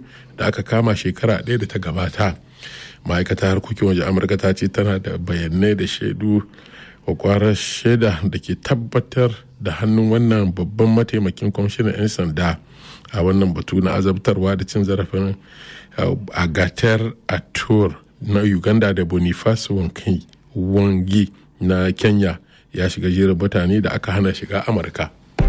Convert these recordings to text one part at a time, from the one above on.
biyu da aka kama shekara ɗaya da ta gabata ma'aikatar harkokin waje amurka ta ce tana da bayanai da shaidu kwakwarar shaida da ke tabbatar da hannun wannan babban mataimakin kwamishinan 'yan sanda a wannan batu na azabtarwa da cin zarafin agatar atur na uganda da boniface wangi na kenya ya shiga jerin mutane da aka hana shiga amurka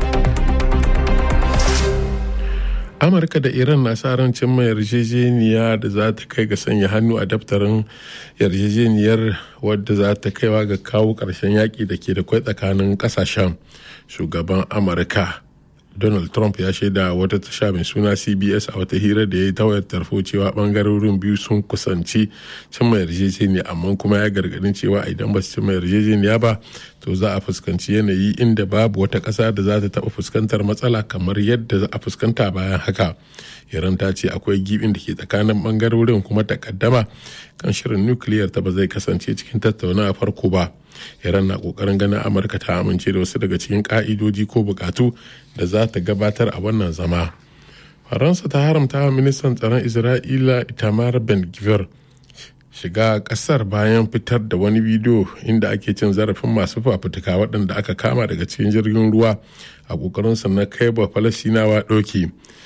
amurka da iran na sa ran cimma yarjejeniya da za ta kai ga sanya hannu a daftarin yarjejeniyar wadda za ta kaiwa ga kawo ƙarshen yaƙi da ke da kwai tsakanin ƙasashen shugaban amurka donald trump ya shaida wata tasha mai suna cbs a wata hira da ya yi tawayar tarfo cewa bangarorin biyu sun kusanci cimma yarjejeniya amma kuma ya gargadin cewa idan ba su cimma yarjejeniya ba to za a fuskanci yanayi inda babu wata ƙasa da za ta taɓa fuskantar matsala kamar yadda za a fuskanta bayan haka iran ta ce akwai gibin da ke tsakanin bangarorin kuma takaddama kan shirin nukiliyar ta ba zai kasance cikin tattaunawa farko ba iran na kokarin ganin amurka ta amince da wasu daga cikin ka'idoji ko bukatu da za ta gabatar a wannan zama faransa ta haramta wa ministan tsaron isra'ila itamar ben gvir shiga kasar bayan fitar da wani bidiyo inda ake cin zarafin masu fafutuka waɗanda aka kama daga cikin jirgin ruwa a ƙoƙarinsa na kai ba falasinawa ɗauki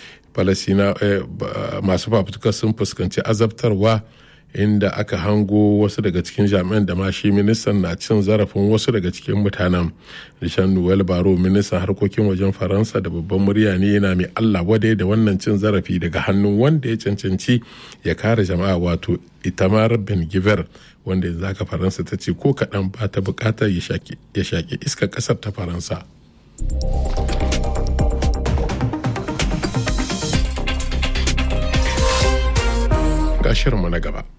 masu fafutuka sun fuskanci azabtarwa inda aka hango wasu daga cikin jami'an da ma shi ministan na cin zarafin wasu daga cikin mutanen rishan noel baro ministan harkokin wajen faransa da babban murya ne yana mai allah wadai da wannan cin zarafi daga hannun wanda ya cancanci ya kare jama'a wato itamar ben giver wanda yanzu haka faransa ta ce ko kaɗan ba ta buƙatar ya shaƙi iskar ƙasar ta faransa ga shirinmu na gaba